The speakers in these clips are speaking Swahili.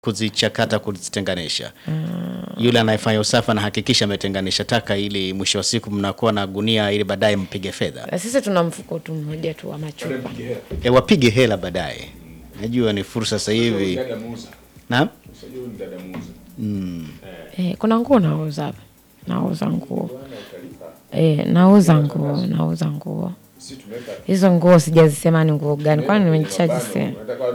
kuzichakata kuzitenganisha. Yule anayefanya usafi anahakikisha ametenganisha taka ili mwisho wa siku mnakuwa na gunia ili baadaye mpige fedha. Na sisi tuna mfuko tu mmoja tu wa machupa. E, wapige hela baadaye. Najua ni fursa sasa hivi. Naam? Eh, kuna nguo nauza hapa. Nauza nguo. Eh, nauza nguo, nauza nguo. Hizo nguo sijazisema ni nguo gani, kwani nimeshazisema.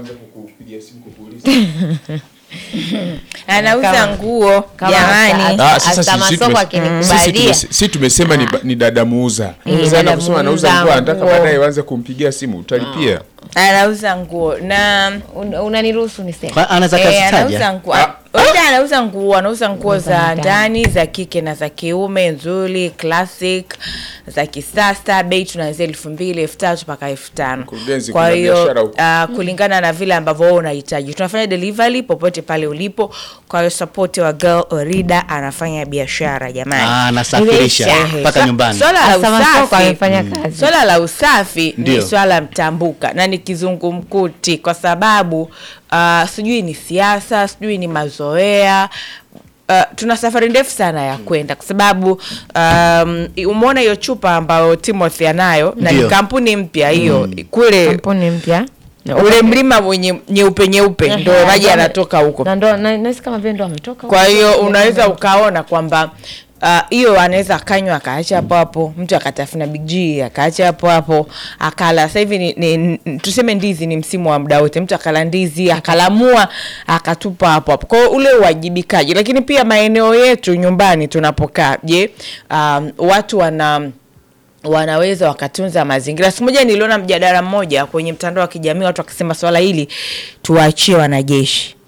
anauza nguo Kama jamani. ata- Ah, sasa Hata sisi masoko tume- akinikubalia. sisi tume- si tumesema ni, ba- ni dada muuza Eh, sasa dada anakusema anauza muuza nguo anataka nguo. baadaye uanze kumpigia simu utalipia anauza nguo na Un- Unaniruhusu niseme? Kwa- Anaweza eh, kazitaja. anauza nguo Labda anauza nguo anauza nguo za ndani. ndani za kike na za kiume nzuri classic za kisasa bei tunaanzia elfu mbili elfu tatu mpaka elfu tano Mkurugenzi, kwa kuna hiyo biashara huko. uh, kulingana na vile ambavyo wewe unahitaji tunafanya delivery popote pale ulipo kwa hiyo support wa girl orida anafanya biashara jamani Ah, anasafirisha Ehe, mpaka swa- nyumbani. swala la Hasa masoko usafi amefanya kazi. swala la usafi Ndio. ni swala mtambuka na ni kizungumkuti kwa sababu uh, sijui ni siasa sijui ni mazoea Uh, tuna safari ndefu sana ya kwenda kwa sababu um, umeona hiyo chupa ambayo timothy anayo na ni Ndio. kampuni mpya hiyo kule Kampuni mpya. ule mlima wenye nyeupe nyeupe ndo Ehe, maji ndo- yanatoka huko Na ndo na- nahisi kama vile ndo ametoka. kwa huko. hiyo unaweza ukaona kwamba ah, hiyo uh, anaweza akanywa akaacha hapo hapo mtu akatafuna big G akaacha hapo hapo akala sasa hivi ni, ni, ni, tuseme ndizi ni msimu wa muda wote mtu akala ndizi akalamua akatupa hapo hapo kwa hiyo ule uwajibikaji lakini pia maeneo yetu nyumbani tunapokaa je um, watu wana wanaweza wakatunza mazingira siku moja niliona mjadala mmoja kwenye mtandao wa kijamii watu wakisema swala hili tuwaachie wanajeshi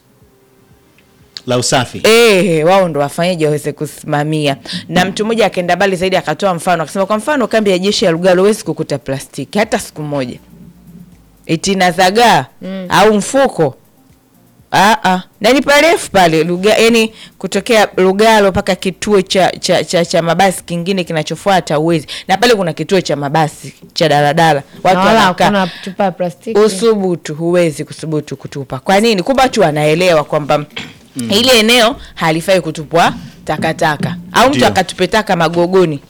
La usafi. Eh, wao ndo wafanyaji waweze kusimamia. Na mtu mmoja akaenda mbali zaidi akatoa mfano akasema, kwa mfano kambi ya jeshi ya Lugalo huwezi kukuta plastiki hata siku moja, eti inazagaa au mfuko Ah, ah. na ni parefu pale Luga, yani kutokea Lugalo mpaka kituo cha, cha, cha, cha mabasi kingine kinachofuata uwezi, na pale kuna kituo cha mabasi cha daladala Na watu wala wanakaa hakuna chupa ya plastiki. usubutu huwezi kusubutu kutupa kwa nini kumbe watu wanaelewa kwamba ile eneo halifai kutupwa takataka au mtu Ndio. akatupe taka magogoni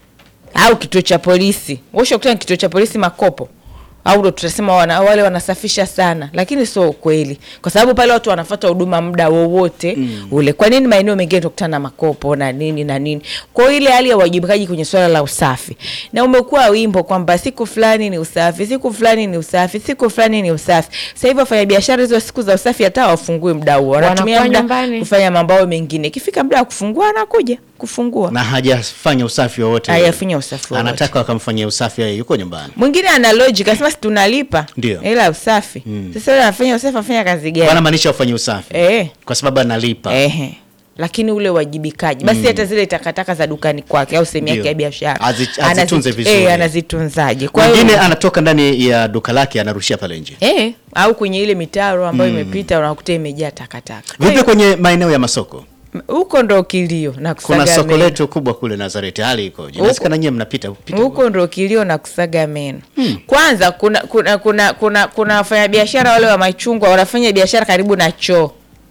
au kituo cha polisi ushakuta kituo cha polisi makopo au ndo tutasema wana, wale wanasafisha sana lakini sio ukweli kwa sababu pale watu wanafata huduma muda wowote mm. ule kwa nini maeneo mengine tukutana na makopo na nini na nini kwa hiyo ile hali ya uwajibikaji kwenye swala la usafi na umekuwa wimbo kwamba siku fulani ni usafi siku fulani ni usafi siku fulani ni usafi sasa hivi wafanya biashara hizo siku za usafi hata wafungue muda huo wanatumia Wanakuwa muda nyumbani. kufanya mambo yao mengine ikifika muda wa kufungua anakuja kufungua Na hajafanya usafi wowote. hayafanya usafi wowote. Anataka wakamfanyia usafi yeye yuko nyumbani. mwingine ana logic asema si tunalipa Ndio. ila usafi sasa yule anafanya usafi afanya kazi gani Wanamaanisha ufanye usafi. eh Kwa sababu analipa. ehe lakini ule uwajibikaji basi hata zile takataka za dukani kwake au sehemu yake Ndio. ya biashara Azi- Anazi- azitunze vizuri. eh, anazitunzaje kwa Mwingine hiyo anatoka ndani ya duka lake anarushia pale nje. eh, au kwenye ile mitaro ambayo imepita unakuta imejaa takataka Kwa Vipi hiyo, kwenye maeneo ya masoko? m- huko ndo kilio na Kuna kusaga soko meno. letu kubwa kule Nazareti, hali ikoje? Huko- Nasikia na nyie mnapita pita huko ndo kilio na kusaga meno kwanza kuna kuna kuna kuna kuna wafanyabiashara wale wa machungwa wanafanya biashara karibu na choo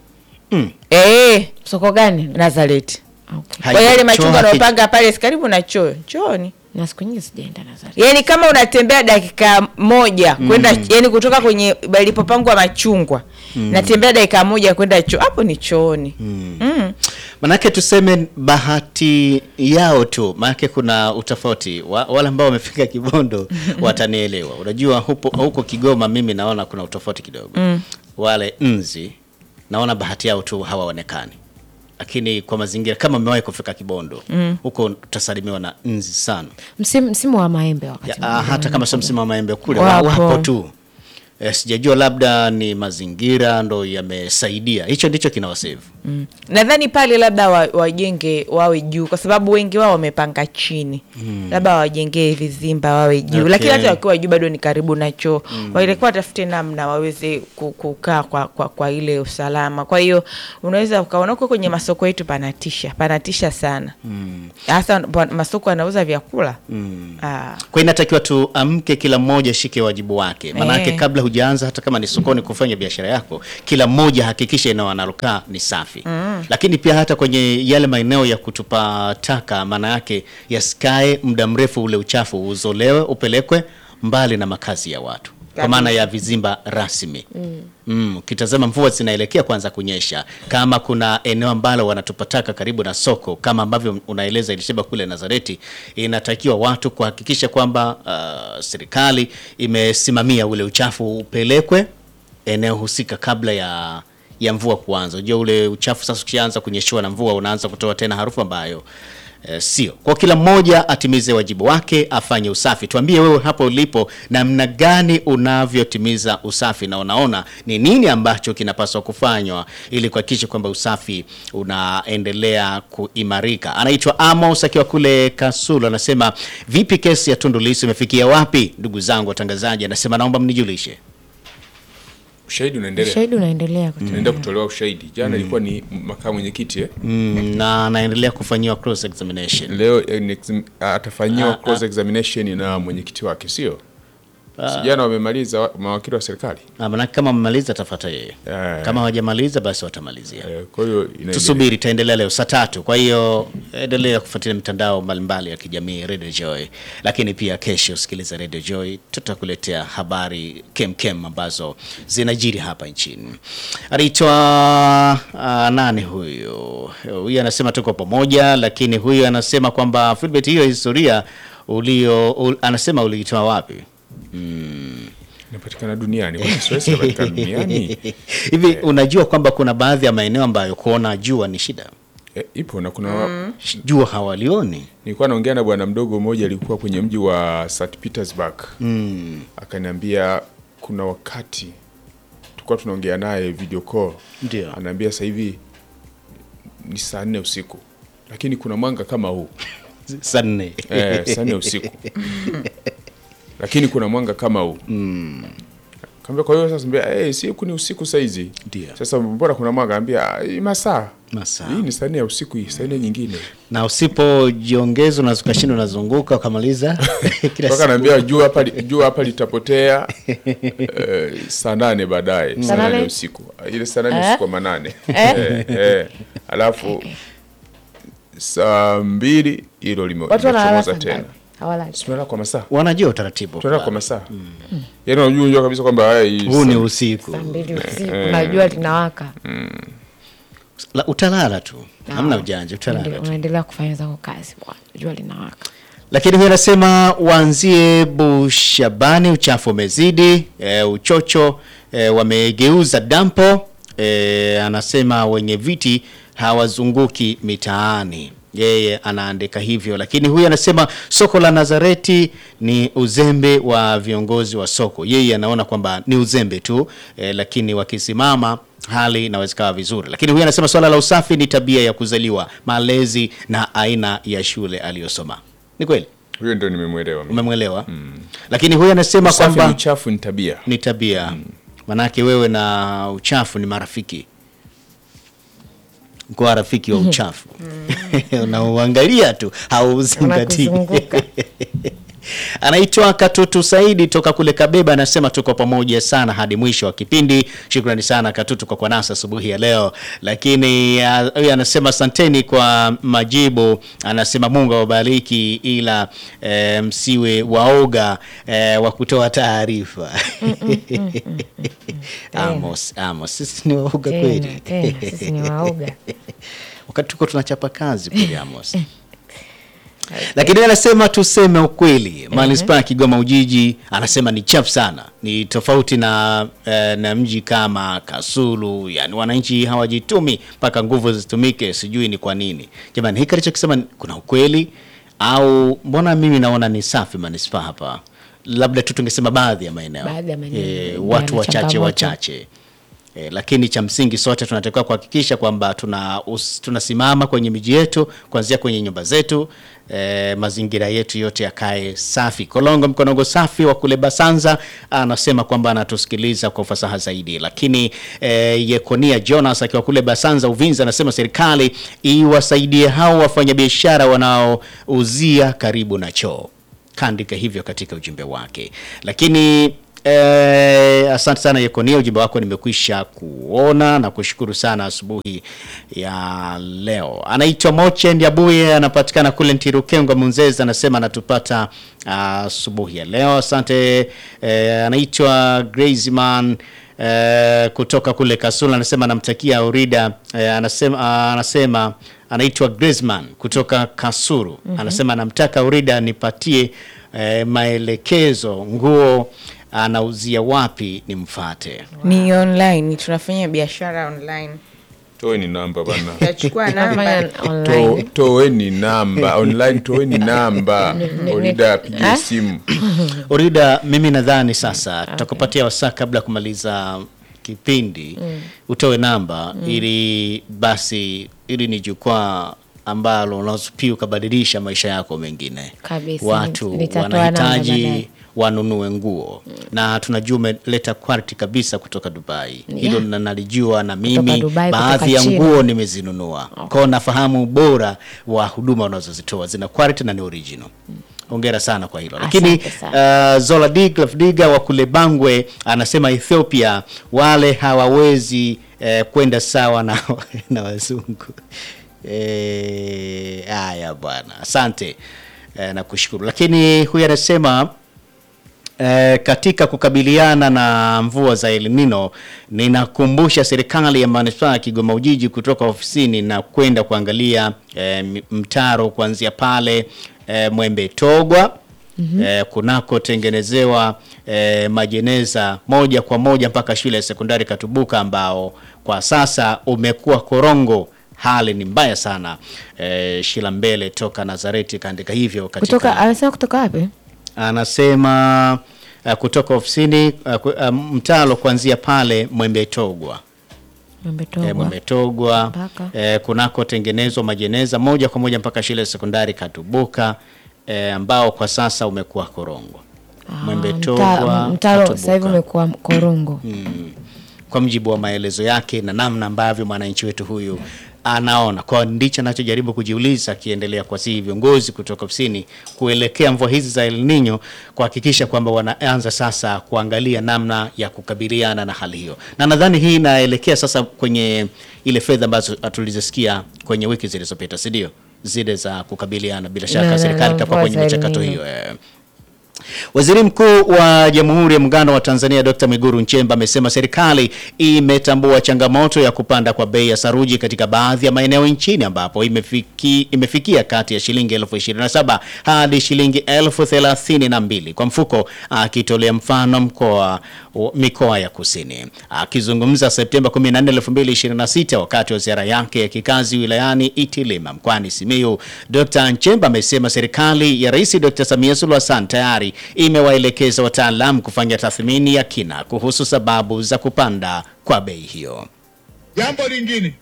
Mm. eh Soko gani? Nazareti Okay. Hai- kwa yale choo machungwa haki- wanaopanga pale si karibu na choo chooni Na siku nyingi sijaenda Nazareti. yaani kama unatembea dakika moja kwenda yani kutoka kwenye palipopangwa machungwa natembea dakika moja kwenda choo hapo ni chooni mm. Manake tuseme bahati yao tu, manake kuna utofauti wa, wale ambao wamefika Kibondo watanielewa. Unajua hupo, huko Kigoma mimi naona kuna utofauti kidogo mm. Wale nzi naona bahati yao tu hawaonekani, lakini kwa mazingira kama umewahi kufika Kibondo huko utasalimiwa na nzi sana Msimu msimu wa maembe wakati. ya, ah, hata kama sio msimu wa maembe kule Wapo. wapo tu e, sijajua labda ni mazingira ndo yamesaidia, hicho ndicho kinawasave Mm. nadhani pale labda wa- wajenge wawe juu kwa sababu wengi wao wamepanga chini labda wajengee vizimba wawe juu Okay. lakini hata wakiwa juu bado ni karibu na choo walikuwa watafute namna waweze ku- kukaa kwa, kwa, kwa ile usalama kwa hiyo unaweza ukaona huko kwenye masoko yetu panatisha panatisha sana hasa pa- masoko yanauza vyakula Ah. kwa hiyo inatakiwa tuamke, kila mmoja shike wajibu wake, maanake Eh. kabla huja hujaanza hata kama ni sokoni kufanya biashara yako, kila mmoja hakikisha eneo analokaa ni safi mm. Lakini pia hata kwenye yale maeneo ya kutupa taka, maana yake yasikae muda mrefu, ule uchafu uzolewe, upelekwe mbali na makazi ya watu kwa maana ya vizimba rasmi mm. Ukitazama mvua zinaelekea kuanza kunyesha, kama kuna eneo ambalo wanatupa taka karibu na soko kama ambavyo unaeleza Elisheba kule Nazareti, inatakiwa watu kuhakikisha kwamba uh, serikali imesimamia ule uchafu upelekwe eneo husika kabla ya ya mvua kuanza. Unajua ule uchafu sasa ukianza kunyeshewa na mvua unaanza kutoa tena harufu ambayo Eh, sio kwa kila mmoja atimize wajibu wake, afanye usafi. Tuambie wewe hapo ulipo, namna gani unavyotimiza usafi na unaona ni nini ambacho kinapaswa kufanywa ili kuhakikisha kwamba usafi unaendelea kuimarika. Anaitwa Amos akiwa kule Kasulu, anasema vipi, kesi ya Tundu Lissu imefikia wapi? Ndugu zangu watangazaji, anasema naomba mnijulishe. Ushahidi unaendelea, Ushahidi unaendelea kutolewa. unaenda kutolewa ushahidi. Jana ilikuwa ni makamu mwenyekiti eh? Mm, na anaendelea kufanyiwa cross examination. Leo eh, ni exam- atafanyiwa cross examination na mwenyekiti wake, sio Si jana wamemaliza wa- mawakili wa serikali Ah, Manake kama wamemaliza atafuata yeye, Eh. kama hawajamaliza basi watamalizia. Eh, kwa hiyo inaendelea. Tusubiri, itaendelea leo saa tatu. Kwa hiyo endelea kufuatilia mitandao mbalimbali ya kijamii Radio Joy, lakini pia kesho sikiliza Radio Joy, tutakuletea habari kemkem ambazo zinajiri hapa nchini. Anaitwa uh, nani huyu? Huyu anasema tuko pamoja, lakini huyu anasema kwamba Philbert, hiyo historia ulio ul, anasema uliitoa wapi? inapatikana duniani Kwa nini siwezi inapatikana duniani Hivi unajua kwamba kuna baadhi ya maeneo ambayo kuona jua ni shida, eh, ipo na kuna jua hawalioni. nilikuwa naongea na bwana mdogo mmoja alikuwa kwenye mji wa St Petersburg Mm. akaniambia kuna wakati tulikuwa tunaongea naye video call Ndio. anaambia sasa hivi ni saa nne usiku lakini kuna mwanga kama huu saa nne eh, saa nne usiku lakini kuna mwanga kama huu kaambia kwa hiyo sasa mbia hey, si huku ni usiku saizi Ndio. sasa mbona kuna mwanga ambia masaa masaa hii ni saa nne ya usiku hii saa nne nyingine na usipojiongeza unaweza ukashinda unazunguka ukamaliza kila mpaka siku. naambia jua hapa li- jua hapa litapotea eh, saa nane baadaye saa nane nane? usiku ile saa nane Eh? usiku wa manane eh, eh. alafu saa mbili hilo lime- Watu wanalala limechomoza saa tena ngapi? Hawalali. Si tunalala kwa masaa wanajua utaratibu tunalala kwa masaa yaani unajua unajua kabisa kwamba haya hii huu ni saa- usiku Saa mbili usiku na jua linawaka. La, utalala tu hamna ujanja Ndio, utalala tu unaendelea kufanya zako kazi bwana. Jua linawaka. lakini huyo anasema waanzie Bushabani, uchafu umezidi, e, uchocho e, wamegeuza dampo e, anasema wenye viti hawazunguki mitaani. Yeye anaandika hivyo, lakini huyu anasema soko la Nazareti ni uzembe wa viongozi wa soko. Yeye anaona kwamba ni uzembe tu e, lakini wakisimama hali inaweza kawa vizuri. Lakini huyu anasema swala la usafi ni tabia ya kuzaliwa, malezi na aina ya shule aliyosoma. Ni kweli huyo ndio nimemwelewa mimi. umemwelewa lakini huyu anasema Usafi ni kwamba uchafu ni tabia ni tabia manake wewe na uchafu ni marafiki kuwa rafiki wa uchafu unauangalia tu hauzingatii Unakuzunguka. anaitwa Katutu Saidi toka kule Kabeba, anasema tuko pamoja sana hadi mwisho wa kipindi. Shukrani sana Katutu kwa kuwa nasi asubuhi ya leo. Lakini ah, huyu anasema asanteni kwa majibu, anasema Mungu awabariki, ila eh, msiwe waoga eh, wa kutoa taarifa. Amos, Amos, sisi ni waoga Tena, kweli tena, sisi ni waoga. wakati tuko tunachapa kazi kweli Amos. Lakini yeye anasema tuseme ukweli, manispaa ya Kigoma Ujiji anasema ni chafu sana, ni tofauti na, eh, na mji kama Kasulu. Yani wananchi hawajitumi mpaka nguvu zitumike, sijui ni kwa nini. Jamani, hiki alichokisema ni- kuna ukweli au mbona mimi naona ni safi manispaa hapa? Labda tu tungesema baadhi ya maeneo Baadhi ya maeneo eh, yana watu wachache changamoto. wachache E, lakini cha msingi sote tunatakiwa kuhakikisha kwamba tuna us- tunasimama kwenye miji yetu kuanzia kwenye nyumba zetu e, mazingira yetu yote yakae safi. Kolongo Mkonongo safi wa kule Basanza anasema kwamba anatusikiliza kwa ufasaha zaidi, lakini e, Yekonia Jonas akiwa kule Basanza Uvinza anasema serikali iwasaidie hao wafanyabiashara wanaouzia karibu na choo kaandika hivyo katika ujumbe wake. Lakini Eh, asante sana Yekonia, ujumbe wako nimekwisha kuona na kushukuru sana asubuhi ya leo. Anaitwa Moche Ndiabuye, anapatikana kule Ntirukengo Munzezi, anasema anatupata asubuhi ya leo. Asante. Eh, anaitwa Graceman eh, kutoka kule Kasula, anasema anamtakia Urida eh, anasema, anasema anaitwa Griezmann kutoka Kasuru anasema anamtaka Urida nipatie eh, maelekezo nguo anauzia wapi nimfate. ni online tunafanya biashara online toeni namba bana tachukua namba Tunafanya online. To- toeni namba online toeni namba orida apigie Eh? simu Urida, mimi nadhani sasa tutakupatia wasaa kabla ya kumaliza kipindi utoe namba ili basi ili ni jukwaa ambalo unaweza pia ukabadilisha maisha yako mengine. Kabisa, Watu nitatoa namba baadaye. wanahitaji wanunue nguo na tunajua umeleta quality kabisa kutoka Dubai. Hilo na nalijua na mimi Dubai, baadhi kutoka ya China. nguo nimezinunua. Kwao nafahamu ubora wa huduma unazozitoa zina quality na ni original. Hongera sana kwa hilo. Lakini Asante sana. uh, Zola Diglaf Diga wa kule Bangwe anasema Ethiopia wale hawawezi eh, kwenda sawa na, na wazungu. Eh, haya bwana, asante eh, na kushukuru. Lakini huyu anasema Eh, katika kukabiliana na mvua za El Nino ninakumbusha serikali ya manispaa ya Kigoma Ujiji kutoka ofisini na kwenda kuangalia eh, m- mtaro kuanzia pale eh, Mwembe Togwa eh, kunakotengenezewa eh, majeneza moja kwa moja mpaka shule ya sekondari Katubuka ambao kwa sasa umekuwa korongo. Hali ni mbaya sana. Eh, Shila Mbele toka Nazareti kaandika hivyo katika kutoka anasema kutoka wapi anasema uh, kutoka ofisini uh, ku- uh, mtalo kuanzia pale Mwembetogwa Mwembetogwa. e, Mwembetogwa Mpaka. e, kunakotengenezwa majeneza moja kwa moja mpaka shule ya sekondari Katubuka e, ambao kwa sasa umekuwa korongo. Ah, Mwembetogwa mta- mtaro Katubuka. sasa hivi umekuwa korongo kwa mjibu wa maelezo yake na namna ambavyo mwananchi wetu huyu anaona. Kwa ndicho anachojaribu kujiuliza, akiendelea kuwasihi viongozi kutoka ofisini kuelekea mvua hizi za El Nino kuhakikisha kwamba wanaanza sasa kuangalia namna ya kukabiliana na hali hiyo, na nadhani hii inaelekea sasa kwenye ile fedha ambazo tulizosikia kwenye wiki zilizopita, si ndio? Zile za kukabiliana, bila Na- shaka na- serikali na itakuwa mvua kwenye za El michakato Nino. hiyo eh. Waziri Mkuu wa Jamhuri ya Muungano wa Tanzania Dr. Mwigulu Nchemba amesema serikali imetambua changamoto ya kupanda kwa bei ya saruji katika baadhi ya maeneo nchini ambapo imefiki, imefikia kati ya shilingi elfu ishirini na saba hadi shilingi elfu thelathini na mbili kwa mfuko, akitolea mfano mkoa mikoa ya kusini. Akizungumza Septemba 14, 2026 wakati wa ziara yake ya kikazi wilayani Itilima mkoani Simiyu, Dr. Nchemba amesema serikali ya Rais Dr. Samia Suluhu Hassan tayari imewaelekeza wataalamu kufanya tathmini ya kina kuhusu sababu za kupanda kwa bei hiyo. Jambo lingine,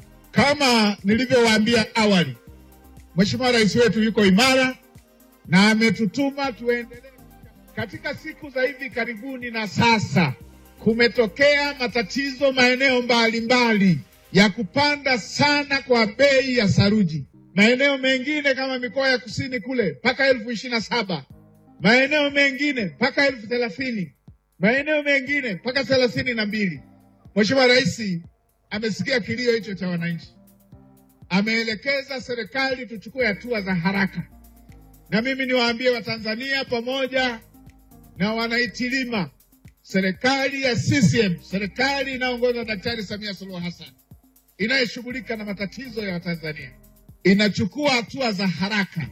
kama nilivyowaambia awali, Mheshimiwa Rais wetu yuko imara na ametutuma tuendelee. Katika siku za hivi karibuni na sasa kumetokea matatizo maeneo mbalimbali ya kupanda sana kwa bei ya saruji. Maeneo mengine kama mikoa ya kusini kule mpaka elfu ishirini na saba maeneo mengine mpaka elfu thelathini maeneo mengine mpaka thelathini na mbili. Mheshimiwa Rais amesikia kilio hicho cha wananchi, ameelekeza serikali tuchukue hatua za haraka, na mimi niwaambie Watanzania pamoja na wanaitilima, serikali ya CCM, serikali inayoongozwa na Daktari Samia Suluhu Hassan inayoshughulika na matatizo ya Watanzania inachukua hatua za haraka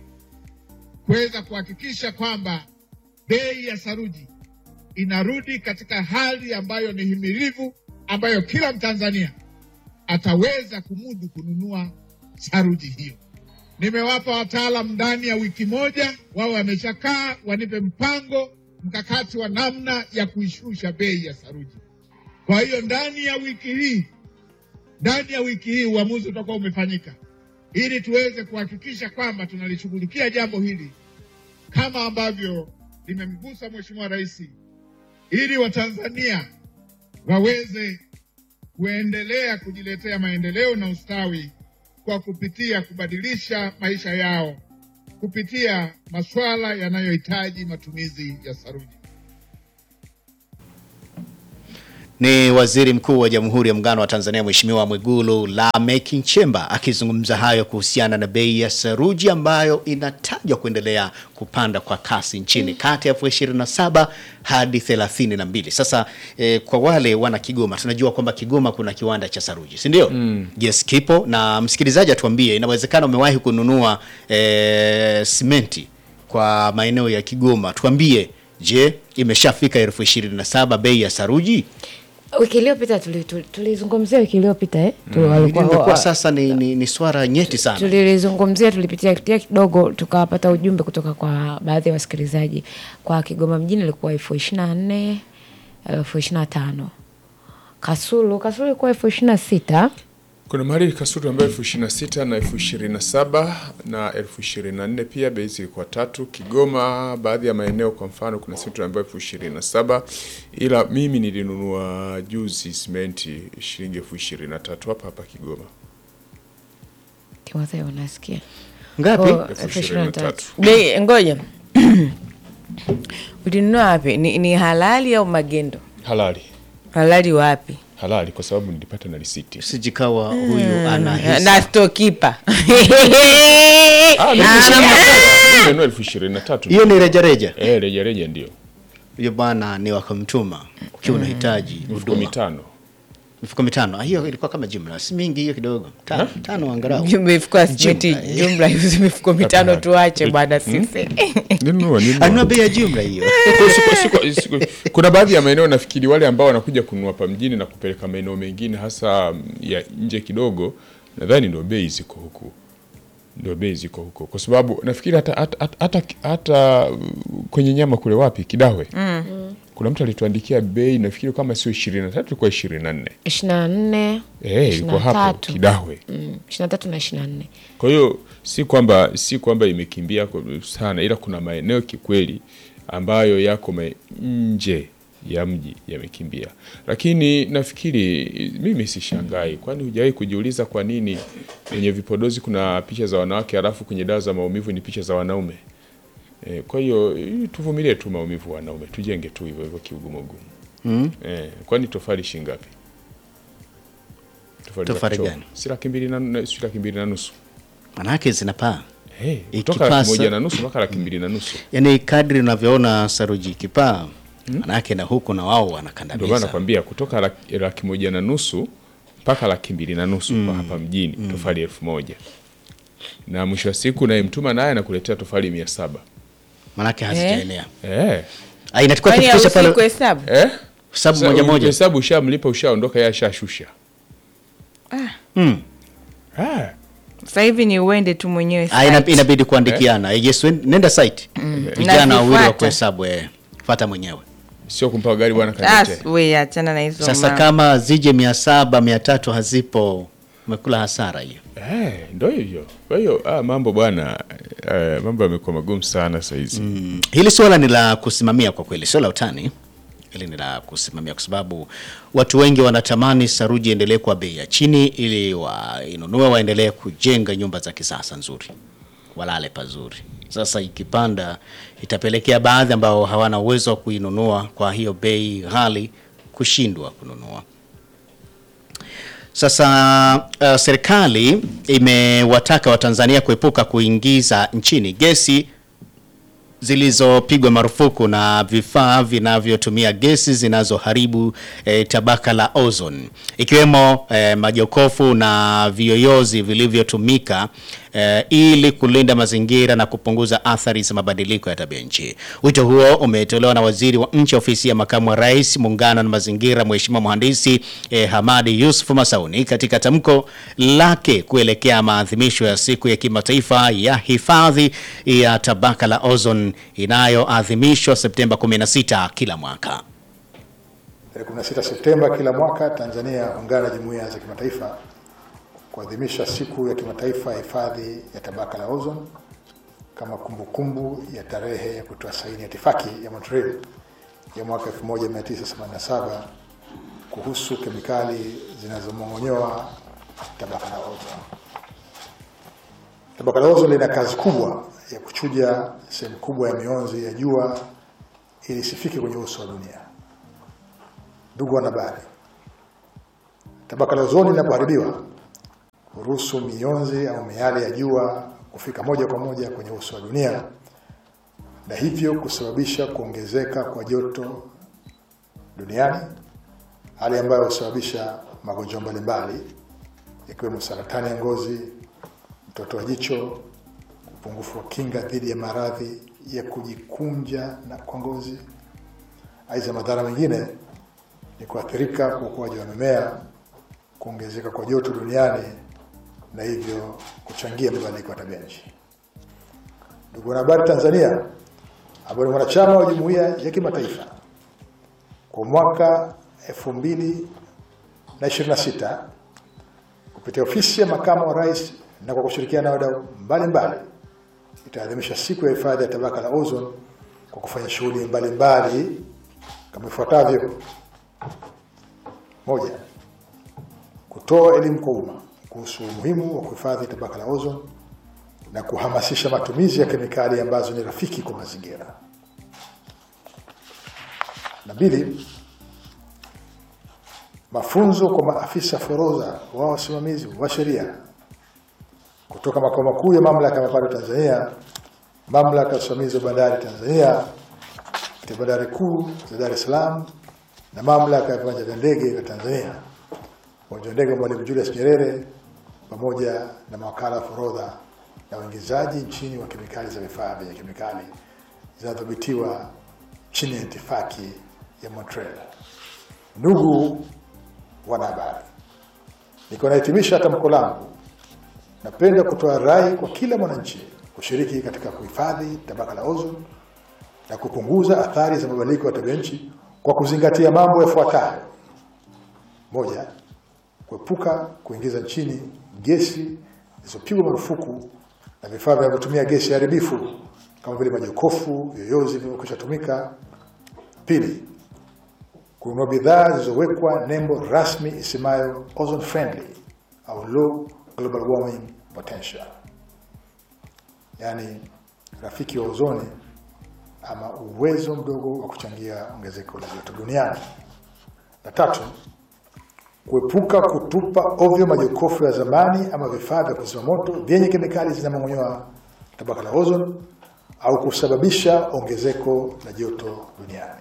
kuweza kuhakikisha kwamba bei ya saruji inarudi katika hali ambayo ni himilivu, ambayo kila Mtanzania ataweza kumudu kununua saruji hiyo. Nimewapa wataalam ndani ya wiki moja, wao wameshakaa wanipe mpango mkakati wa namna ya kuishusha bei ya saruji. Kwa hiyo ndani ya wiki hii, ndani ya wiki hii uamuzi utakuwa umefanyika ili tuweze kuhakikisha kwamba tunalishughulikia jambo hili kama ambavyo limemgusa Mheshimiwa Rais, ili Watanzania waweze kuendelea kujiletea maendeleo na ustawi kwa kupitia kubadilisha maisha yao kupitia masuala yanayohitaji matumizi ya saruji. Ni Waziri Mkuu wa Jamhuri ya Muungano wa Tanzania Mheshimiwa Mwigulu Lameck Nchemba akizungumza hayo kuhusiana na bei ya saruji ambayo inatajwa kuendelea kupanda kwa kasi nchini kati ya elfu ishirini na saba hadi thelathini na mbili. Sasa eh, kwa wale wana Kigoma tunajua kwamba Kigoma kuna kiwanda cha saruji si ndio? Yes, kipo na msikilizaji atuambie, inawezekana umewahi kununua eh, simenti kwa maeneo ya Kigoma, tuambie, je, imeshafika elfu ishirini na saba bei ya saruji? wiki iliyopita tuli- tuli- tulizungumzia wiki iliyopita eh? Tu- walikuwa- Imekuwa sasa ni, ni, ni swala nyeti sana. tulilizungumzia tulipitia pitia kidogo tukapata ujumbe kutoka kwa baadhi ya wasikilizaji kwa kigoma mjini ilikuwa elfu ishiri na nne elfu ishiri na tano kasulu kasulu ilikuwa elfu ishiri na sita Kuna mahali kasuru ambayo elfu ishirini na sita na elfu ishirini na saba na elfu ishirini na nne pia bei zilikuwa tatu. Kigoma baadhi ya maeneo kwa mfano kuna situ ambayo elfu ishirini na saba ila mimi nilinunua juzi simenti shilingi elfu ishirini na tatu hapa hapa Kigoma. timotheo unasikia Ngapi? Oh, elfu ishirini na tatu bei ngoja ulinunua wapi ni, ni halali au magendo Halali halali wapi halali, kwa sababu nilipata na risiti. Sijikawa huyu ana hisa. na stokipa Ah, ni elfu ishirini na tatu. Mimi nimenunua elfu ishirini na tatu. Hiyo ni rejareja. Eh, reja reja ndio Hiyo bwana ni wakamtuma ukiwa unahitaji mifuko huduma. mitano. Mifuko mitano. Ah, Hiyo ilikuwa kama jumla, si mingi hiyo kidogo. Tano, tano angalau. mifuko simiti Jumla, eh. jumla hizi mifuko mitano Hapana. tuache bwana sisi Nilinunua, nilinunua. Anunua bei ya jumla hiyo. Kwa siku- siku- siku- kuna baadhi ya maeneo nafikiri wale ambao wanakuja kununua hapa mjini na kupeleka maeneo mengine hasa mm, ya nje kidogo, nadhani ndio bei ziko huku, ndio bei ziko huko, kwa sababu nafikiri hata, hata, hata, hata, hata uh, kwenye nyama kule wapi Kidawe kuna mtu alituandikia bei nafikiri kama sio ishirini na tatu ilikuwa ishirini na nne ishiri na nne Eh, ilikuwa hapo Kidawe. ishiri na tatu na ishiri na nne Kwa hiyo si kwamba si kwamba imekimbia kwa- sana, ila kuna maeneo kikweli ambayo yako ma- nje ya mji yamekimbia, lakini nafikiri mimi sishangai, kwani hujawahi kujiuliza kwa nini kwenye vipodozi kuna picha za wanawake halafu kwenye dawa za maumivu ni picha za wanaume? E, kwa hiyo eh, tuvumilie tu maumivu wanaume, tujenge tu hivyo hivyo kiugumugumu. Mm. E, kwani tofali shingapi? Tofali za Tofali kuchoma. gani? Si laki mbili na si laki mbili na nusu. Manake zinapaa. Hey, kutoka Ikipasa- laki moja na nusu mpaka laki mbili na nusu. Yaani kadri unavyoona saruji ikipaa, manake na huku na wao Ndio maana wanakandamiza. nakwambia kutoka laki, laki moja na nusu mpaka laki mbili na nusu kwa hapa mjini tofali elfu moja na mwisho wa siku nayemtuma naye anakuletea tofali mia saba Manake hazijaenea. eh. Ah, inatakiwa kwani kufikisha hausi pale kuhesabu Eh? hesabu Sasa moja moja. Hesabu ushamlipa ushaondoka, yeye ashashusha. Mm. Ah. sasa hivi ni uende tu mwenyewe Ah, ina- site. inabidi kuandikiana. Eh, Yes, wen- nenda site. Vijana wawili wa Nazifuata. kuhesabu eh. Fuata mwenyewe. Sio kumpa gari bwana Ah, kalete. we achana na hizo Sasa ma- kama zije mia saba mia tatu hazipo, umekula hasara hiyo. Eh, ndo hivyo. Kwa hiyo ah, mambo bwana eh, mambo yamekuwa magumu sana saa hizi. Mm, hili swala ni la kusimamia kwa kweli, sio la utani. Hili ni la kusimamia kwa sababu watu wengi wanatamani saruji iendelee kwa bei ya chini ili wainunue waendelee kujenga nyumba za kisasa nzuri, walale pazuri. Sasa ikipanda itapelekea baadhi ambao hawana uwezo wa kuinunua kwa hiyo bei ghali kushindwa kununua. Sasa uh, serikali imewataka Watanzania kuepuka kuingiza nchini gesi zilizopigwa marufuku na vifaa vinavyotumia gesi zinazoharibu eh, tabaka la ozone ikiwemo eh, majokofu na viyoyozi vilivyotumika eh, ili kulinda mazingira na kupunguza athari za mabadiliko ya tabia nchi. Wito huo umetolewa na waziri wa nchi ofisi ya makamu wa rais muungano na mazingira, Mheshimiwa mhandisi eh, Hamadi Yusuf Masauni katika tamko lake kuelekea maadhimisho ya siku ya kimataifa ya hifadhi ya tabaka la ozone inayoadhimishwa Septemba 16 kila mwaka. Tarehe 16 Septemba kila mwaka Tanzania huungana na jumuiya za kimataifa kuadhimisha siku ya kimataifa ya hifadhi ya tabaka la ozone kama kumbukumbu ya tarehe ya kutoa saini ya itifaki ya Montreal ya mwaka 1987 kuhusu kemikali zinazomong'onyoa tabaka la ozone. Tabaka la ozone lina kazi kubwa ya kuchuja sehemu kubwa ya mionzi ya jua ili isifike kwenye uso wa dunia. Ndugu wanahabari, tabaka la ozoni linapoharibiwa huruhusu mionzi au miale ya jua kufika moja kwa moja kwenye uso wa dunia na hivyo kusababisha kuongezeka kwa joto duniani, hali ambayo husababisha magonjwa mbalimbali ikiwemo saratani ya ngozi, mtoto wa jicho, upungufu wa kinga dhidi ya maradhi ya kujikunja na kwa ngozi. Aidha, madhara mengine ni kuathirika kwa ukuaji wa mimea, kuongezeka kwa joto duniani na hivyo kuchangia mabadiliko ya tabia nchi. Ndugu wanahabari, Tanzania ambayo ni mwanachama wa jumuiya ya kimataifa kwa mwaka 2026 kupitia ofisi ya makamu wa rais na kwa kushirikiana na wadau mbalimbali itaadhimisha siku ya hifadhi ya tabaka la ozone kwa kufanya shughuli mbalimbali kama ifuatavyo: moja, kutoa elimu kwa umma kuhusu umuhimu wa kuhifadhi tabaka la ozone na kuhamasisha matumizi ya kemikali ambazo ni rafiki kwa mazingira. Na mbili, mafunzo kwa maafisa forodha wa wasimamizi wa sheria kutoka makao makuu ya mamlaka ya mapato Tanzania, mamlaka ya usimamizi wa bandari Tanzania, katika bandari kuu za Dar es Salaam na mamlaka ya viwanja vya ndege vya Tanzania, uwanja wa ndege wa Mwalimu Julius Nyerere, pamoja na mawakala wa forodha na uingizaji nchini wa kemikali za vifaa vyenye kemikali zinadhibitiwa chini ya itifaki ya Montreal. Ndugu wanahabari, nikiwa nahitimisha tamko langu, napenda kutoa rai kwa kila mwananchi kushiriki katika kuhifadhi tabaka la ozone na kupunguza athari za mabadiliko ya tabia nchi kwa kuzingatia mambo yafuatayo: moja, kuepuka kuingiza nchini gesi zilizopigwa marufuku na vifaa vinavyotumia gesi haribifu kama vile majokofu, vyoyozi vilivyokwisha tumika. Pili, kununua bidhaa zilizowekwa nembo rasmi isemayo ozone friendly au low global warming potential, yaani rafiki wa ozoni ama uwezo mdogo wa kuchangia ongezeko la joto duniani. Na tatu, kuepuka kutupa ovyo majokofu ya zamani ama vifaa vya kuzima moto vyenye kemikali zinamong'onyoa tabaka la ozone au kusababisha ongezeko la joto duniani.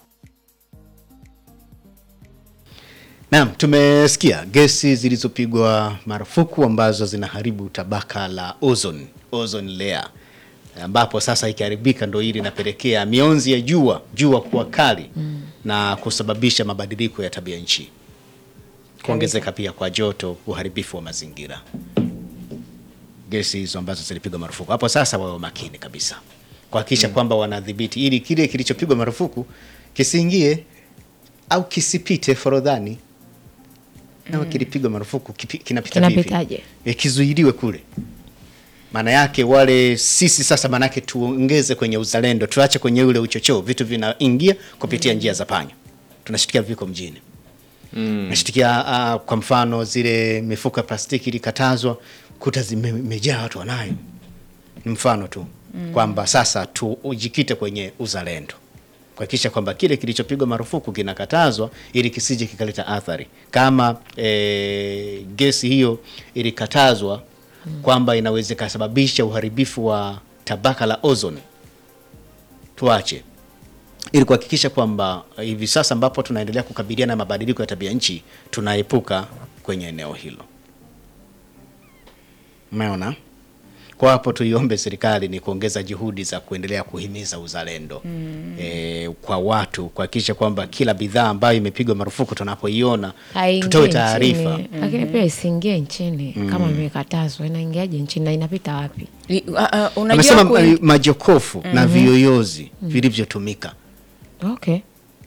Naam, tumesikia gesi zilizopigwa marufuku ambazo zinaharibu tabaka la ozone, ozone layer ambapo sasa ikiharibika ndo hili inapelekea mionzi ya jua jua kuwa kali mm. na kusababisha mabadiliko ya tabia nchi, kuongezeka pia kwa joto, uharibifu wa mazingira. Gesi hizo ambazo zilipigwa marufuku hapo sasa wawe makini kabisa kuhakikisha mm. kwamba wanadhibiti ili kile kilichopigwa marufuku kisiingie au kisipite forodhani na kilipigwa marufuku kipi- kinapita vipi? Kinapitaje? E, kizuiliwe kule maana yake wale sisi sasa, maana yake tuongeze kwenye uzalendo, tuache kwenye ule uchochoo, vitu vinaingia kupitia njia za panya. Tunashitikia viko mjini mm. nashitikia uh, kwa mfano zile mifuko ya plastiki ilikatazwa, kuta zimejaa watu wanayo. Ni mfano tu mm. kwamba sasa tujikite kwenye uzalendo kuhakikisha kwamba kile kilichopigwa marufuku kinakatazwa ili kisije kikaleta athari kama e, gesi hiyo ilikatazwa kwamba inaweza ikasababisha uharibifu wa tabaka la ozone, tuache ili kuhakikisha kwamba hivi sasa ambapo tunaendelea kukabiliana na mabadiliko ya tabia nchi tunaepuka kwenye eneo hilo. Umeona? Kwa hapo tuiombe serikali ni kuongeza juhudi za kuendelea kuhimiza uzalendo mm. e, kwa watu kuhakikisha kwamba kila bidhaa ambayo imepigwa marufuku tunapoiona Haingii tutoe taarifa. nchini. Lakini pia isiingie nchini kama imekatazwa, inaingiaje nchini na inapita wapi? I- uh, uh, unajua Amesema kwe- uh, majokofu na viyoyozi vilivyotumika. Okay.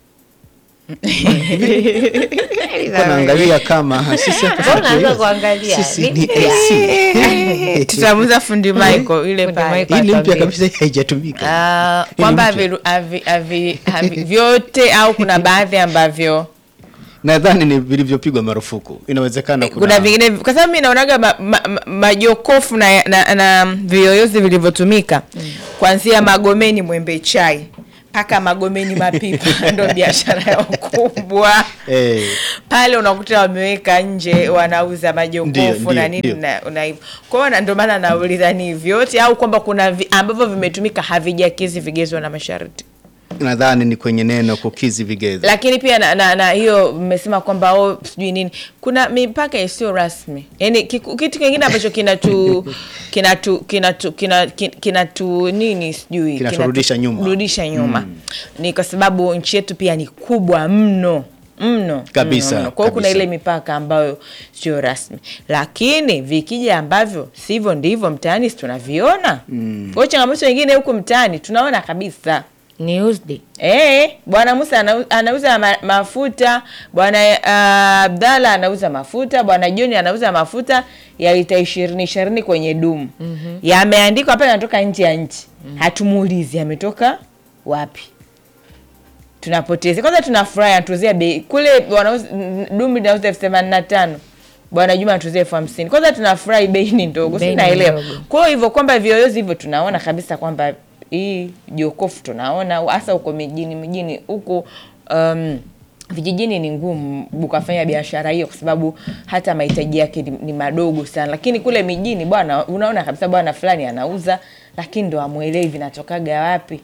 Kwa naangalia kama sisi hapa Mbona viyoyozi. unaanza kuangalia? Sisi Ni ni Eh, AC. tutamuza fundi Michael ile Fundi pale. Michael. Hii ni mpya Atuambie. kabisa haijatumika. Ah, Hii ni kwamba mpya. havi- havi- havi- havi- vyote au kuna baadhi ambavyo Nadhani ni vilivyopigwa marufuku. Inawezekana kuna, kuna vingine kwa sababu mi naonaga ma, ma, ma, majokofu na, na, na viyoyozi vilivyotumika kuanzia Magomeni Mwembe Chai mpaka magomeni mapipa ndo biashara yao kubwa Eh. pale unakuta wameweka nje wanauza majokofu Ndio, na ndio, nini ndio. na na hivyo kwa hiyo na ndio maana nauliza ni vyote au kwamba kuna vi, ambavyo vimetumika havijakidhi vigezo na masharti nadhani ni kwenye neno kukizi vigezo lakini pia na, na, na hiyo mmesema kwamba oh, sijui nini kuna mipaka isiyo rasmi yaani kiku- kitu kingine ambacho kinatu kinatu kinatu kina- kin- kinatu nini sijui Kinaturudisha kinatu- nyuma. rudisha nyuma ni kwa sababu nchi yetu pia ni kubwa mno mno Kabisa, mno, mno. kwa hiyo kuna kabisa. ile mipaka ambayo sio rasmi lakini vikija ambavyo sivyo ndivyo mtaani si tunaviona mm. kwa hiyo changamoto nyingine huku mtaani tunaona kabisa ni used Eh, bwana Musa anau- anauza ma, mafuta, bwana uh, Abdalla anauza mafuta, bwana John anauza mafuta ya lita ishirini ishirini kwenye dumu mm-hmm. Yameandikwa hapa yanatoka nje ya nchi mm-hmm. Hatumuulizi yametoka wapi, tunapoteza kwanza. Tunafurahi anatuzia bei kule, wanauza n- dumu linauza elfu themanini na tano bwana Juma anatuzia elfu hamsini Kwanza tunafurahi bei ni ndogo, Bei si ni naelewa. ndogo. Kwa hiyo hivyo kwamba vioyozi hivyo tunaona kabisa kwamba hii jokofu tunaona hasa huko mijini mijini huku um, vijijini ni ngumu ukafanya biashara hiyo kwa sababu hata mahitaji yake ni, ni madogo sana, lakini kule mijini bwana, unaona kabisa bwana fulani anauza, lakini ndo amwelewi vinatokaga wapi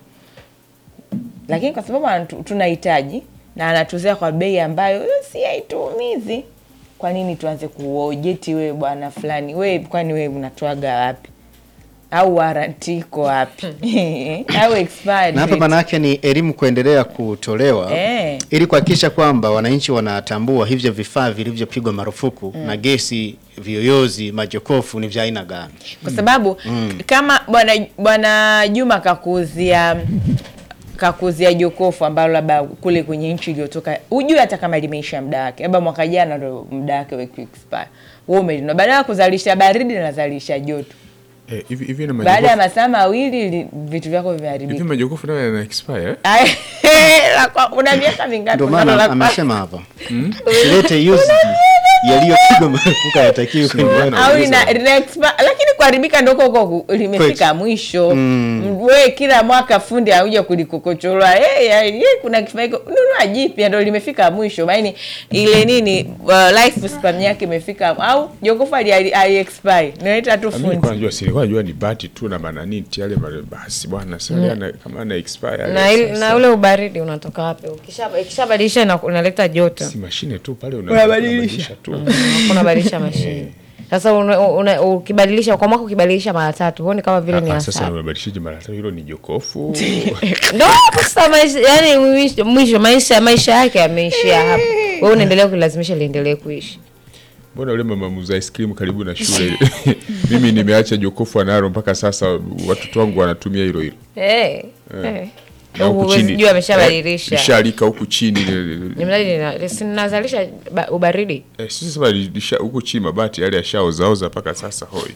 lakini kwa sababu anatu- tunahitaji na anatuzia kwa bei ambayo eh, si haituumizi, kwa nini tuanze kuojeti wewe bwana fulani, wewe kwani wewe unatoaga wapi? Au waranti iko wapi? au expired na hapa date? maana yake ni elimu kuendelea kutolewa Eh. ili kuhakikisha kwamba wananchi wanatambua hivyo vifaa vilivyopigwa marufuku na gesi, viyoyozi, majokofu ni vya aina gani. kwa sababu kama bwana bwana Juma kakuuzia kakuuzia jokofu ambalo labda kule kwenye nchi iliyotoka hujui hata kama limeisha muda wake, labda mwaka jana ndo muda wake wa expire, wewe umelinunua, badala ya kuzalisha baridi linazalisha joto, Eh, hivi hivi na baada ya majokofu masaa mawili li- vitu vyako hivi vimeharibika. majokofu nayo yana expire eh? Ay, la kwa- una miaka mingapi? Ndio unalo maana la kwa- amesema hapa usilete used yaliyopigwa marufuku hayatakiwi Ndio kwenye maana au nauliza. ina, ina expi- lakini kuharibika ndoko huko limefika Kweli. mwisho mm. we kila mwaka fundi auja kulikokochorwa hey, hey, hey, kuna kifaa hiko nunua jipya ndo limefika mwisho maini ile nini uh, life span yake imefika au jokofu ali, ali, ali expire nileta tu Mimi fundi nilikuwa najua silikuwa najua ni bati tu na mananiti yale mare- basi bwana sasa yana- kama ana expire yale na, il- sasa. na ule ubaridi unatoka wapi Ukisha- ikishabadilisha ina- unaleta joto si mashine tu pale una- Unabadilisha. unabadilisha tu unabadilisha mashine sasa una- una- ukibadilisha kwa mwaka ukibadilisha mara tatu huoni kama vile ni Ah, sasa hasara unabadilishaje mara tatu hilo ni jokofu ndo hapo sasa maisha yani mwisho- mwisho maisha maisha yake yameishia hapo wewe unaendelea kulilazimisha liendelee kuishi mbona ule mama muuza ice cream karibu na shule mimi nimeacha jokofu analo mpaka sasa watoto wangu wanatumia hilo hilo Eh, eh. Na huku Huwezi chini, jua ameshabadilisha. eh, lishalika huku chini Ni mradi lina- si linazalisha ba- ubaridi eh, sisi sema lisha- huku chini mabati yale yashaozaoza mpaka sasa hoi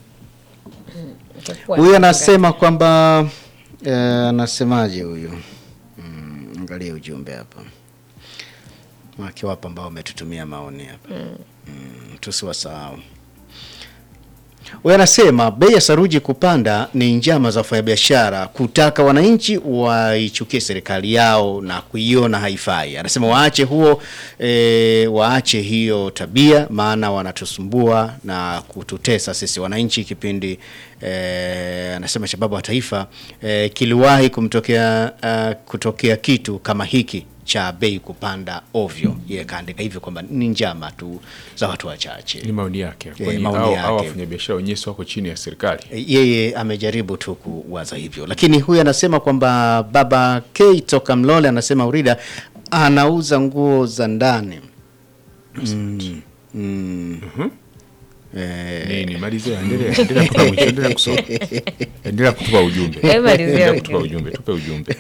Huyu anasema kwamba eh, anasemaje huyu? Mm, angalia ujumbe hapa. Wake wapo ambao wametutumia maoni hapa. Mm, tusiwasahau. Huyu anasema bei ya saruji kupanda ni njama za wafanyabiashara kutaka wananchi waichukie serikali yao na kuiona haifai. Anasema waache huo e, waache hiyo tabia, maana wanatusumbua na kututesa sisi wananchi. Kipindi e, anasema shababu wa taifa e, kiliwahi kumtokea uh, kutokea kitu kama hiki cha bei kupanda ovyo. Yeye kaandika hivyo kwamba ni njama tu za watu wachache. ni maoni yake Eh, kwani maoni hao yake. hao wafanyabiashara wenyewe si wako chini ya serikali yeye amejaribu tu kuwaza hivyo, lakini huyu anasema kwamba baba K toka Mlole anasema Urida anauza nguo za ndani mm. Mm. Eh, nini malizia endelea endelea mpaka mwisho endelea kusoma endelea kutupa ujumbe Eh, malizia endelea ujumbe. kutupa ujumbe tupe ujumbe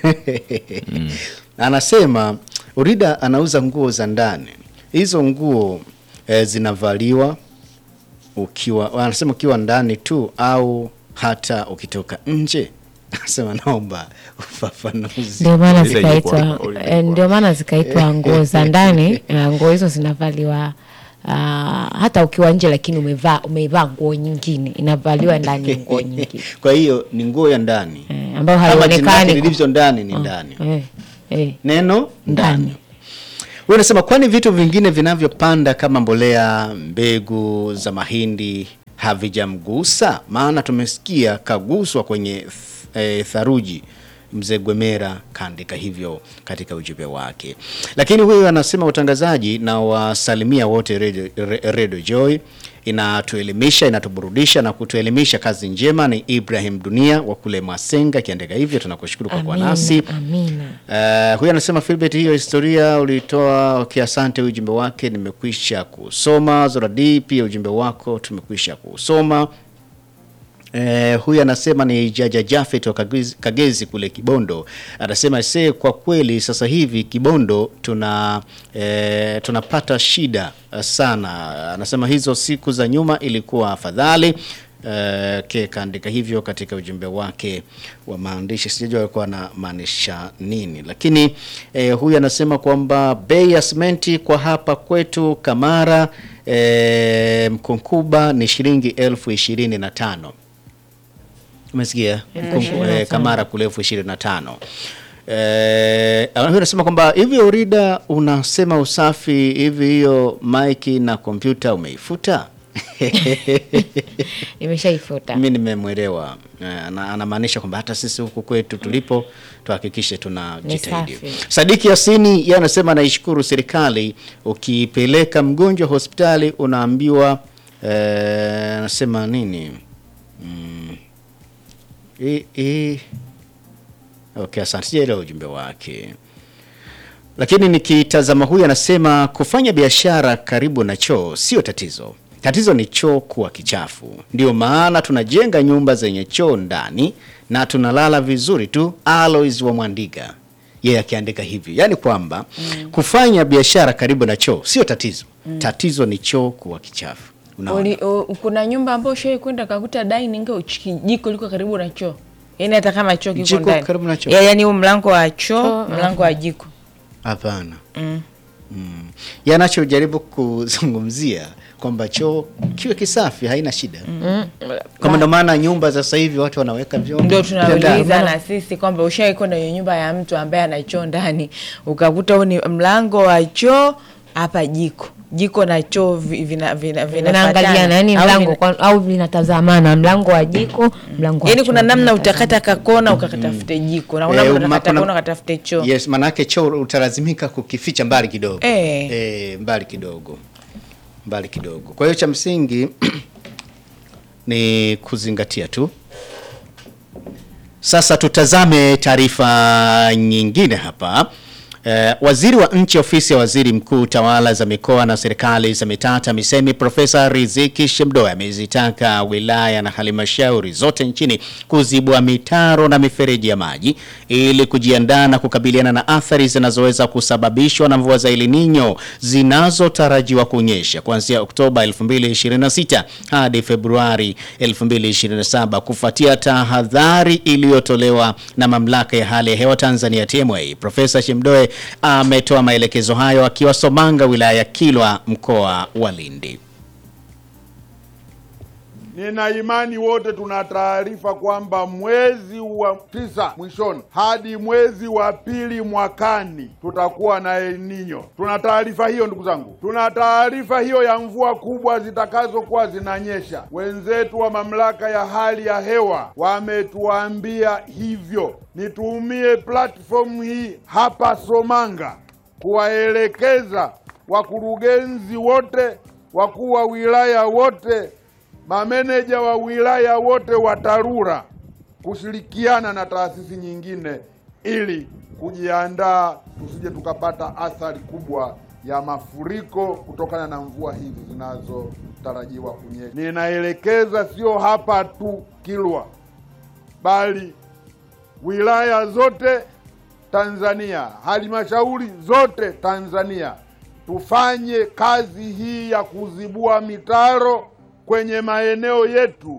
anasema Urida anauza nguo za ndani. Hizo nguo eh, zinavaliwa ukiwa, anasema ukiwa ndani tu au hata ukitoka nje. Anasema naomba ufafanuzi. ndio maana Uliza zikaitwa ilikuwa- uliza eh, ndio maana zikaitwa nguo za ndani eh, nguo hizo zinavaliwa ah, hata ukiwa nje lakini umevaa umeivaa nguo nyingine inavaliwa ndani ya nguo nyingine Kwa hiyo ni nguo ya ndani Eh, ambayo Kama jina lake halionekani lilivyo ndani ni ndani eh, eh. neno ndani Ndani. huyu anasema kwani vitu vingine vinavyopanda kama mbolea mbegu za mahindi havijamgusa maana tumesikia kaguswa kwenye th- eh, tharuji mzee Gwemera kaandika hivyo katika ujumbe wake. Lakini huyu anasema utangazaji na wasalimia wote Radio, Re- Radio Joy inatuelimisha, inatuburudisha na kutuelimisha. Kazi njema. Ni Ibrahim Dunia wa kule Masenga akiandika hivyo, tunakushukuru kwa kuwa Amina, nasi. amina. Uh, huyu anasema Philbert, hiyo historia ulitoa okay, asante. Ujumbe wake nimekwisha kusoma. Zoradi, pia ujumbe wako tumekwisha kusoma. Eh, huyu anasema ni Jaja Jafet wa Kagezi, Kagezi kule Kibondo. Anasema se kwa kweli sasa hivi Kibondo tuna eh, tunapata shida eh, sana. Anasema hizo siku za nyuma ilikuwa afadhali. Eh, ke kaandika hivyo katika ujumbe wake wa maandishi, sijajua alikuwa anamaanisha nini, lakini eh, huyu anasema kwamba bei ya simenti kwa hapa kwetu Kamara eh, Mkunkuba ni shilingi elfu ishirini na tano. Umesikia? Mkungu- eh, Kamara kule elfu ishirini na tano. Eh, huyu anasema kwamba hivi Urida unasema usafi hivi, hiyo maiki na kompyuta umeifuta? Nimeshaifuta. Mimi nimemwelewa. Eh, ana- anamaanisha kwamba hata sisi huku kwetu tulipo tuhakikishe tunajitahidi. Ni safi. Sadiki Yasini yeye anasema naishukuru serikali, ukipeleka mgonjwa hospitali unaambiwa eh, anasema nini mm, i, i, okay, asante, sijaelewa ujumbe wake lakini nikitazama huyu anasema kufanya biashara karibu na choo sio tatizo. Tatizo ni choo kuwa kichafu. Ndio maana tunajenga nyumba zenye choo ndani na tunalala vizuri tu. Alois wa Mwandiga yeye akiandika hivi, yaani kwamba kufanya biashara karibu na choo sio tatizo. Tatizo ni choo kuwa kichafu. Unaona? Uli, u, kuna nyumba ambayo shai kwenda kakuta dining au chiki- jiko liko karibu na choo yaani hata kama choo kiko Jiko ndani karibu na choo? Ya, yaani huu mlango wa choo Choo, mlango wa jiko Hapana. mm. Mm. Yanachojaribu kuzungumzia kwamba choo kiwe kisafi haina shida. Kama ndo maana nyumba za sasa hivi watu wanaweka vyombo. ndio tunauliza Binadamu. na sisi kwamba ushai kwenda kwenye nyumba ya mtu ambaye ana choo ndani ukakuta huu ni mlango wa choo hapa jiko jiko na choo vi- vina, vina, Vinaangaliana, yani Au mlango vina- kwa- au vinatazamana, mlango wa jiko, mlango wa yaani choo kuna namna vinatazamana. utakata kakona ukakatafute jiko na kuna Eh, namna ma- utakata kuna- kona ukatafute choo Yes, manake choo utalazimika kukificha mbali kidogo. Eh. Eh, mbali kidogo. Mbali kidogo. Kwa hiyo cha msingi ni kuzingatia tu. Sasa tutazame taarifa nyingine hapa. Eh, waziri wa nchi ofisi ya waziri mkuu tawala za mikoa na serikali za mitaa TAMISEMI Profesa Riziki Shemdoe amezitaka wilaya na halmashauri zote nchini kuzibua mitaro na mifereji ya maji ili kujiandaa na kukabiliana na athari zinazoweza kusababishwa na mvua za El Nino zinazotarajiwa kunyesha kuanzia Oktoba 2026 hadi Februari 2027 kufuatia tahadhari iliyotolewa na mamlaka ya hali ya hewa Tanzania TMA. Profesa Shemdoe ametoa maelekezo hayo akiwa Somanga wilaya ya Kilwa mkoa wa Lindi. Nina imani wote tuna taarifa kwamba mwezi wa tisa mwishoni hadi mwezi wa pili mwakani tutakuwa na El Nino. Tuna taarifa hiyo ndugu zangu, tuna taarifa hiyo ya mvua kubwa zitakazokuwa zinanyesha. Wenzetu wa mamlaka ya hali ya hewa wametuambia hivyo. Nitumie platform hii hapa Somanga kuwaelekeza wakurugenzi wote, wakuu wa wilaya wote mameneja wa wilaya wote wa TARURA kushirikiana na taasisi nyingine ili kujiandaa tusije tukapata athari kubwa ya mafuriko kutokana na mvua hizi zinazotarajiwa kunyesha. Ninaelekeza sio hapa tu Kilwa, bali wilaya zote Tanzania, halmashauri zote Tanzania, tufanye kazi hii ya kuzibua mitaro kwenye maeneo yetu.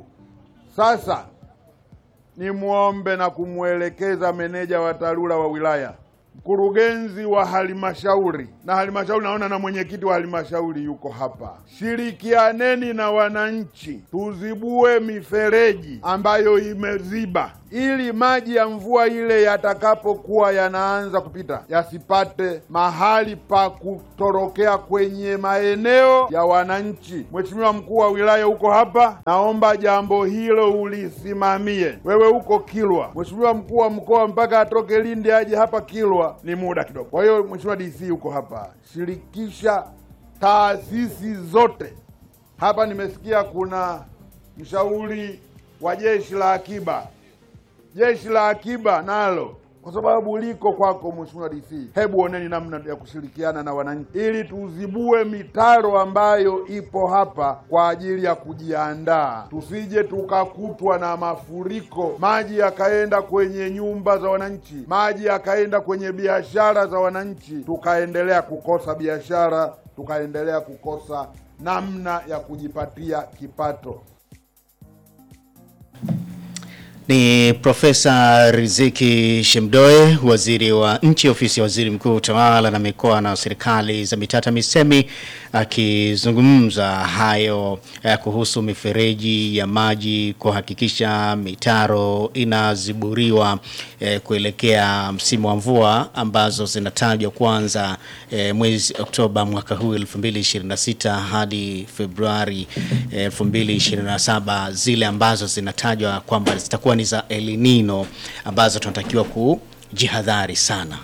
Sasa nimwombe na kumwelekeza meneja wa TARURA wa wilaya, mkurugenzi wa halmashauri na halmashauri, naona na mwenyekiti wa halmashauri yuko hapa. Shirikianeni na wananchi, tuzibue mifereji ambayo imeziba, ili maji ya mvua ile yatakapokuwa yanaanza kupita yasipate mahali pa kutorokea kwenye maeneo ya wananchi. Mheshimiwa mkuu wa wilaya uko hapa, naomba jambo hilo ulisimamie. Wewe uko Kilwa, Mheshimiwa mkuu wa mkoa mpaka atoke Lindi aje hapa Kilwa ni muda kidogo. Kwa hiyo Mheshimiwa DC uko hapa, shirikisha taasisi zote hapa. Nimesikia kuna mshauri wa jeshi la akiba, jeshi la akiba nalo kwa sababu liko kwako Mheshimiwa DC, hebu oneni namna ya kushirikiana na wananchi ili tuzibue mitaro ambayo ipo hapa kwa ajili ya kujiandaa, tusije tukakutwa na mafuriko, maji yakaenda kwenye nyumba za wananchi, maji yakaenda kwenye biashara za wananchi, tukaendelea kukosa biashara, tukaendelea kukosa namna ya kujipatia kipato. Ni Profesa Riziki Shemdoe, waziri wa nchi ofisi ya waziri mkuu utawala na mikoa na serikali za mitaa TAMISEMI, akizungumza hayo eh, kuhusu mifereji ya maji kuhakikisha mitaro inaziburiwa eh, kuelekea msimu wa mvua ambazo zinatajwa kuanza eh, mwezi Oktoba mwaka huu 2026 hadi Februari eh, 2027, zile ambazo zinatajwa kwamba zitakuwa ni za El Nino ambazo tunatakiwa kujihadhari sana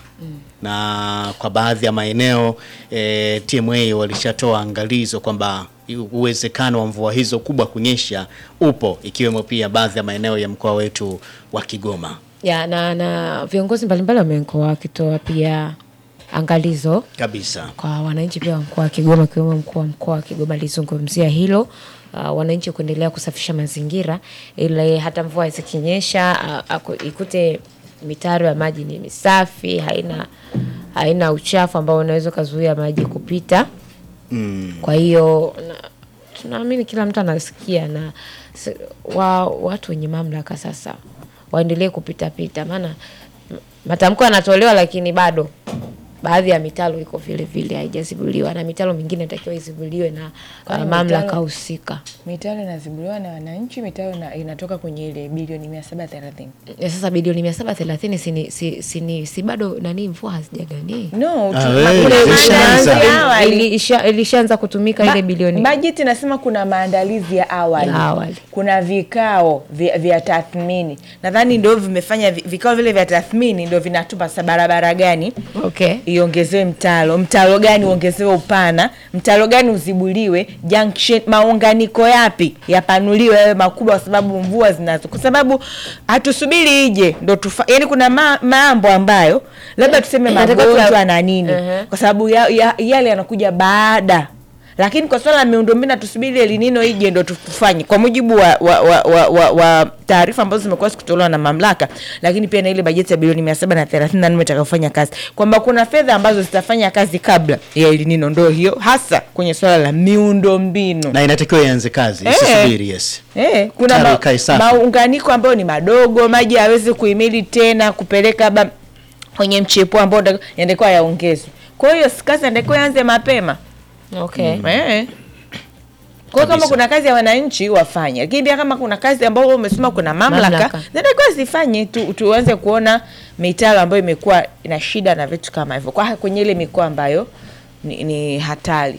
na kwa baadhi ya maeneo e, TMA walishatoa angalizo kwamba uwezekano wa mvua hizo kubwa kunyesha upo, ikiwemo pia baadhi ya maeneo ya mkoa wetu wa Kigoma ya na, na viongozi mbalimbali wamekuwa wakitoa pia angalizo kabisa. kwa wananchi pia wa mkoa wa Kigoma akiwemo mkuu wa mkoa wa Kigoma alizungumzia hilo. Uh, wananchi kuendelea kusafisha mazingira ili hata mvua zikinyesha uh, aku- ikute mitaro ya maji ni misafi, haina haina uchafu ambao unaweza ukazuia maji kupita. Mm. Kwa hiyo na- tunaamini kila mtu anasikia na s- wa, watu wenye mamlaka sasa waendelee kupitapita, maana m- matamko yanatolewa, lakini bado baadhi ya mitalo iko vile vile haijazibuliwa na mitalo mingine inatakiwa izibuliwe na Kwani uh, mamlaka mitalo- husika. mitaro inazibuliwa na wananchi, mitaro ina- inatoka kwenye ile bilioni mia saba thelathini. Ya Sasa bilioni mia saba thelathini si, si, si, ni- si bado nani mvua hazijagani No, tu- Ah, ma- we, kuna ilishaanza. maandalizi ya awali. Ili- ilisha- ilishaanza kutumika ile bilioni bajeti inasema kuna maandalizi ya awali, Ya awali. kuna vikao vya, vya tathmini nadhani ndio vimefanya vi- vikao vile vya tathmini ndio vinatupa sa barabara gani okay. iongezewe mtalo mtalo gani uongezewe upana mtalo gani uzibuliwe junction maunganiko yapi yapanuliwe yawe makubwa kwa sababu mvua zinazo kwa sababu hatusubiri ije ndo tufa yani kuna ma, mambo ambayo labda tuseme Inatakiwa tuya- magonjwa na nini Ehe. kwa sababu ya, ya, yale yanakuja baada lakini kwa swala la miundombinu tusubiri elinino ije ndo tufanye kwa mujibu wa, wa, wa, wa, wa, wa taarifa ambazo zimekuwa zikitolewa na mamlaka lakini pia na ile bajeti ya bilioni mia saba na thelathini na nne itakayofanya kazi kwamba kuna fedha ambazo zitafanya kazi kabla ya elinino ndo hiyo hasa kwenye swala la miundombinu na inatakiwa ianze kazi Eh. isisubiri. Yes. Eh, kuna Taro ma, ikae safi. maunganiko ambayo ni madogo, maji hayawezi kuhimili tena kupeleka ba, kwenye mchepuo ambao ndio yanatakiwa yaongezwe. Kwa hiyo si kazi inatakiwa ianze mapema Okay. eh. Kwa hiyo kama Kabisa. kuna kazi ya wananchi wafanye, lakini pia kama kuna kazi ambayo umesema kuna mamlaka, Mamlaka. zinatakiwa zifanye tu, tuanze kuona mitaro ambayo imekuwa ina shida na vitu kama hivyo, kwa kwenye ile mikoa ambayo ni, ni hatari.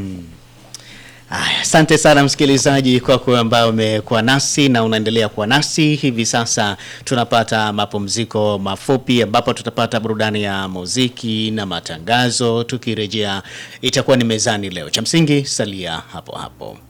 Aya, Asante sana msikilizaji kwa kuwa ambayo umekuwa nasi na unaendelea kuwa nasi hivi sasa. Tunapata mapumziko mafupi ambapo tutapata burudani ya muziki na matangazo. Tukirejea itakuwa ni mezani leo. Cha msingi salia hapo hapo.